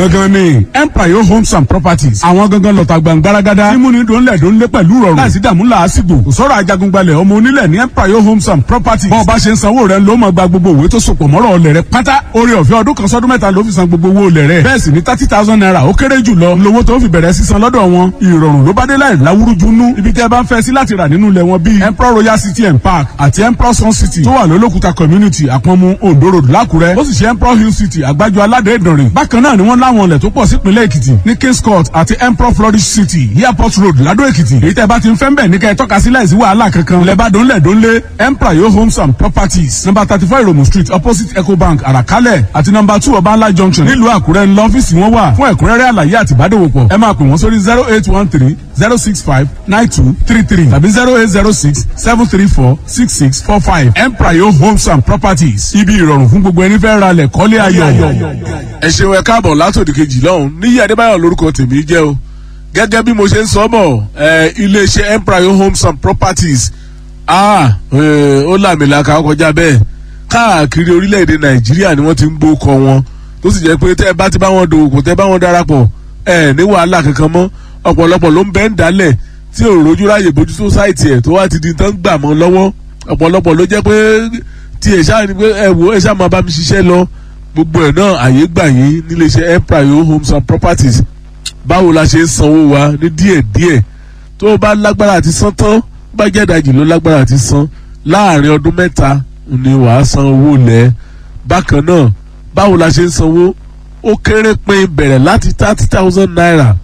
gangan ni empire homes and properties àwọn gangan lọ́ta gbàngbáragádá mímúni dòńlẹ̀ dòńlẹ̀ pẹ̀lú rọrùn láìsí dààmú làásìgbò kò sọ̀rọ̀ ajagungbalẹ̀ ọmọ onílẹ̀ ní empire homes and properties bọ́ọ̀ bá ṣe ń sanwó rẹ̀ ló máa gba gbogbo òwe tó sopọ̀ mọ́rọ̀ ọ̀lẹ̀ rẹ̀ pátá orí ọ̀fẹ́ ọdún kan sọ́dún mẹ́ta ló fi san gbogbo owó ọ̀lẹ̀ rẹ̀ bẹ́ẹ̀ sì ni thirty thousand naira ó kéré jù lọ lówó tó fi bẹ̀rẹ̀ sísan lọ́dọ̀ wọn ìrọ̀rùn ló bá dé láì láwúrúju nú ibi tẹ́ bá ń fẹ́ sí láti rà nínú ilẹ̀ wọn bíi emperor royal city and park àti emperor sun city tó wà lólókùta community àpọ̀nmu ondo road lákùrẹ́ ó sì ṣe emperor hill city àgbájọ aládé ìdànrè bákan náà ni wọ́n láwọn ilẹ̀ tó pọ̀ sípínlẹ̀ èkìtì ní kings court àti emperor flourish city airport road ládó èkìtì èyí tẹ́ bá ti ń fẹ́ ń bẹ̀ ní kẹ́ ẹ tọ́ka sí láìsí wàhálà kankan lẹ́bàdàn lẹ́dọ́nlé emperor yo homes and properties number thirty four iromu street opposite ecobank àràkálẹ̀ àti number two ọbańlá junction nílùú àkúrẹ́ ńlọ ọ́fíìsì wọn wà fún ẹ̀kúnrẹ́rẹ́ àlàyé àti ìbádòwòpọ̀ ẹ máa pè wọ́n sórí zero eight one three zero six five nine two three three tàbí zero eight zero six seven three four six six four five emprayo homes and properties ibi ìrọ̀rùn fún gbogbo ẹni fẹ́ ra lẹ̀ kọ́lé ayọ̀. ẹ ṣeun ẹ káàbọ̀ látòdì kejì lọ́hùn níyì adébáyọ̀ lórúkọ tèmi jẹ́ o gẹ́gẹ́ bí mo ṣe ń sọ bọ̀ ẹ iléeṣẹ́ emprayo homes and properties ah ó làmìlaka kọjá bẹ́ẹ̀ káàkiri orílẹ̀-èdè nàìjíríà ni wọ́n ti ń gbókọ wọn tó sì jẹ́ pé tẹ́ ẹ bá ti bá wọn dòwò kò tẹ́ bá wọn darapọ̀ ẹ ní wàhálà kankan mọ́ ọ̀pọ̀lọpọ̀ ló ń bẹ́ ń dálẹ̀ tí ò rojú ráyè bójú sósáìtì ẹ̀ tó wá ti di tán gbà mọ́ lọ́wọ́ ọ̀pọ̀lọpọ̀ ló jẹ́ pé tí ẹ̀ ṣáà ní pé ẹ wo ẹ ṣáà máa bá mi ṣiṣẹ́ lọ gbogbo ẹ̀ náà àyè gbà yín níléeṣẹ́ empire homes and properties báwo la ṣe ń sanwó wa ní díẹ̀ díẹ̀ tó o bá lágbára àti san tán bá jẹ́ ìdajì ló lágbára àti san láàrin ọdún mẹ́ta ni wàá san owó lẹ̀ bákan náà báwo la ṣe ń sanwó ó kéré pin bẹ̀rẹ̀ láti thirty thousand naira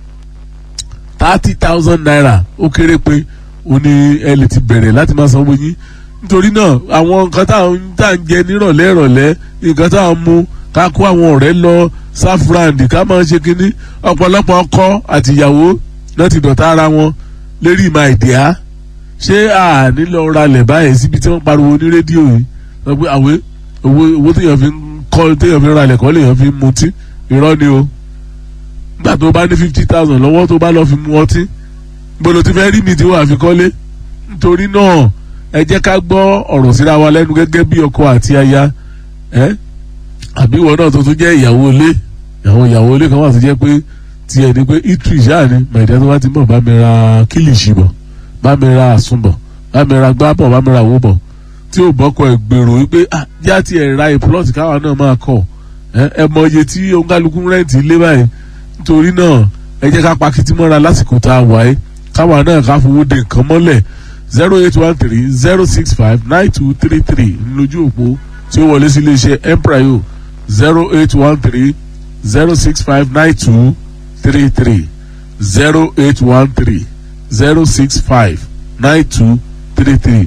thirty thousand naira ó kéré pin ó ní ẹ lè ti bẹ̀rẹ̀ láti máa sanwó yín nítorí náà àwọn nǹkan tá à ń jẹ nírọ̀lẹ́ ìrọ̀lẹ́ nǹkan tá à ń mu ká kó àwọn ọ̀rẹ́ lọ sáfúráǹdì ká máa ṣe kínní ọ̀pọ̀lọpọ̀ ọkọ àtìyàwó náà ti dọ̀tá ara wọn lérí ìmọ̀ àìdíá ṣé àní lọ ralẹ̀ báyìí síbi tí wọ́n pariwo ní rédíò yìí wọ́n pé àwé owó owó téèyàn fi ń kọ́ téèyàn fi ń ralẹ̀ kọ́ lèèyàn fi ń mutí irọ́ ni o nígbà tó bá ní fifty thousand lọ́wọ́ tó bá lọ́ọ́ fi mu ọtí gbọ́dọ̀ ti fẹ́ rí mi tí wọ́n àfi kọ́lé nítorí náà ẹ jẹ́ ká gbọ́ ọ̀rọ̀ síra wa lẹ́nu gẹ́gẹ́ bí ọkọ àti aya ẹ́ àbí ìwọ náà tó tún jẹ́ ìyàwó ilé ìyàwó ìyàwó ilé kan wà tó jẹ́ pé tiẹ̀ ni pé itri ṣáà ni màìdá tó bá ti mọ̀ bá mi ra kílìṣì bọ̀ bá mi ra àsùnbọ̀ bá mi ra gbábọ̀ bá mi ra owó bọ̀ tí ò bọ́kọ̀ ẹ̀ gbèrò wípé ah já tiẹ̀ ra ìpúlọ̀tì káwa náà máa kọ̀ ẹ mọ iye tí ongaluku rẹ́ǹtì ilé báyìí nítorí náà ẹ jẹ́ ká pakiti mọ́ra lásìkò tá a wáyé káwa náà ká fowó de nǹkan mọ́lẹ̀ zero eight one three zero six five nine two three three lójú òpó tí ó wọlé sí iléeṣẹ́ emprayo zero eight one three zero six five nine two three three zero eight one three zero six five nine two three three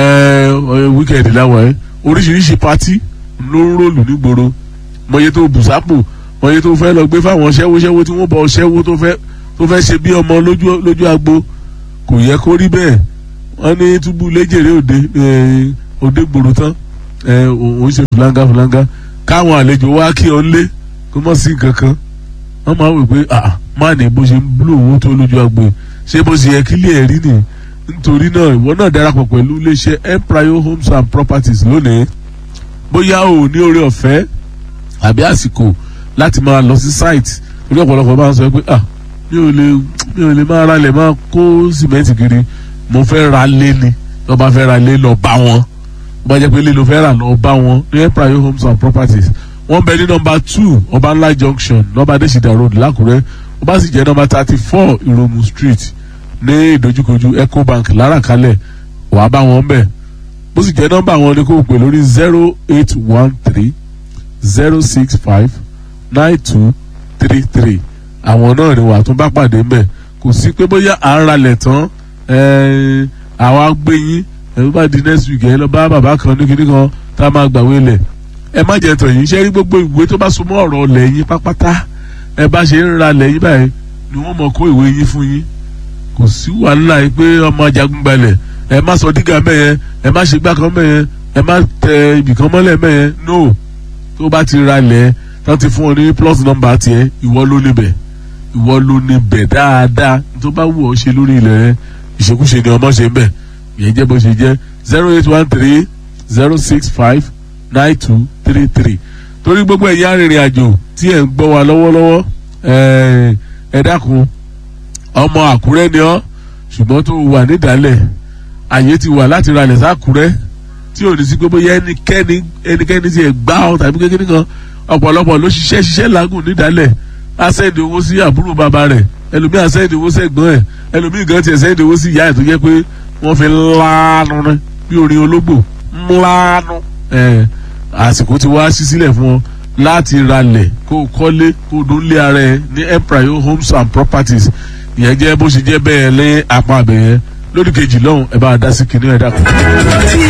wíkẹ̀ndì láwọn ẹ̀ oríṣiríṣi pátí ló ń rólù nígboro mọye tó bùsápò mọye tó fẹ́ lọ gbé fáwọn ṣẹ́wóṣẹ́wó tí wọ́n bọ̀ ṣẹ́wó tó fẹ́ tó fẹ́ ṣe bí ọmọ lójú lójú agbo kò yẹ kó rí bẹ́ẹ̀ wọ́n ní túbú léjèrè òde òde gbòòrò tán òun ṣe fúláńgá fúláńgá káwọn àlejò wá kí ọ lé kó mọ̀ sí nǹkan kan wọ́n máa wò pé má ní bó ṣe ń búlò owó tó lójú agbo ṣé bó ṣe yẹ kí lè rí nìyí nítorí náà ìwọ náà darapọ̀ pẹ̀lú iléeṣẹ́ empire homes and properties lónìí bóyá o ní oore ọ̀fẹ́ àbí àsìkò láti máa lọ sí site orí ọ̀pọ̀lọpọ̀ máa ń sọ pé ah mi ò lè mi ò lè máa ralẹ̀ máa kó sìmẹ́ǹtì kiri mo fẹ́ ra lé ni tó bá fẹ́ ra lé lọ bá wọn bó bá jẹ́ pé lé ló fẹ́ rà lọ bá wọn ní empire homes and properties wọ́n bẹ ní nọmba two ọbanla junction nọmba adesida road lákùrẹ́ ó bá sì jẹ́ nọmba thirty four ìròmù street ní ìdojúkojú ecobank láràkálẹ̀ wàá bá wọn bẹ̀ bó sì jẹ́ nọ́mbà wọn ni kò pè lórí zero eight one three zero six five nine two three three àwọn náà ni wàá tún bá pàdé mbẹ̀ kò sí pé bóyá à ń ralẹ̀ tán àwa gbé yín ẹ̀ bá di next week ẹ̀ lọ bá bàbá kan ní kíní kan tá a máa gbàwé lẹ̀ ẹ má jẹ́ tàn yín ṣe rí gbogbo ìwé tó bá so mọ́ ọ̀rọ̀ ọ̀lẹ̀ yín pápátá ẹ bá ṣe ń ralẹ̀ yín báyìí ni wọ́n mọ̀ kó ìwé yín fún yín kò sí wàhálà yìí pé ọmọ ajagun gbalẹ̀ ẹ má sọ dígà mẹ́yẹn ẹ má ṣe gbá kan mẹ́yẹn ẹ má tẹ ibìkan mọ́lẹ̀ mẹ́yẹn no tó bá ti ra lẹ̀ tó ti fún ọ ní plus number tiẹ̀ ìwọ ló níbẹ̀ ìwọ ló níbẹ̀ dáadáa tó bá wù ọ́ ṣe lórí ilẹ̀ rẹ ìṣekúṣe ni ọmọ ṣe ń bẹ̀ ìyẹn jẹ́ bó ṣe jẹ́ zero eight one three zero six five nine two three three torí gbogbo ẹ̀yin arìnrìn àjò tí ẹ̀ ń gbọ́ wa lọ́wọ́lọ́wọ́ ẹ ẹ dákun ọmọ àkúrẹ́ ni ọ́ ṣùgbọ́n tó wà nídàálẹ̀ àyè ti wà láti ralẹ̀ sákúrẹ́ tí ò ní sí pé bóyá ẹnikẹ́ni ẹnikẹ́ni ti ẹ̀ gbá ọ tàbí kékeré kan ọ̀pọ̀lọpọ̀ ló ṣiṣẹ́ ṣiṣẹ́ làágùn nídàálẹ̀ á sẹ́ndì owó sí àbúrò bàbá rẹ̀ ẹlòmíì á sẹ́ndì owó sẹ́gbọ́n ẹ̀ ẹlòmíì gan tiẹ̀ sẹ́ndì owó sí ìyá ẹ̀ tó jẹ́ pé wọ́n fi láàánú rẹ̀ bí orin ológbò ńláánú ẹ̀ àsìkò ti wá sí sílẹ̀ fún ọ láti ralẹ̀ kó o kọ́lé kó o dún lé ara ẹ ní empire homes and properties ìyẹn jẹ́ bó ṣe jẹ́ bẹ́ẹ̀ lé apá abẹ́yẹn lórí kejì lọ́hùn ẹ bá a dá sí kinní ẹ̀ dàkú.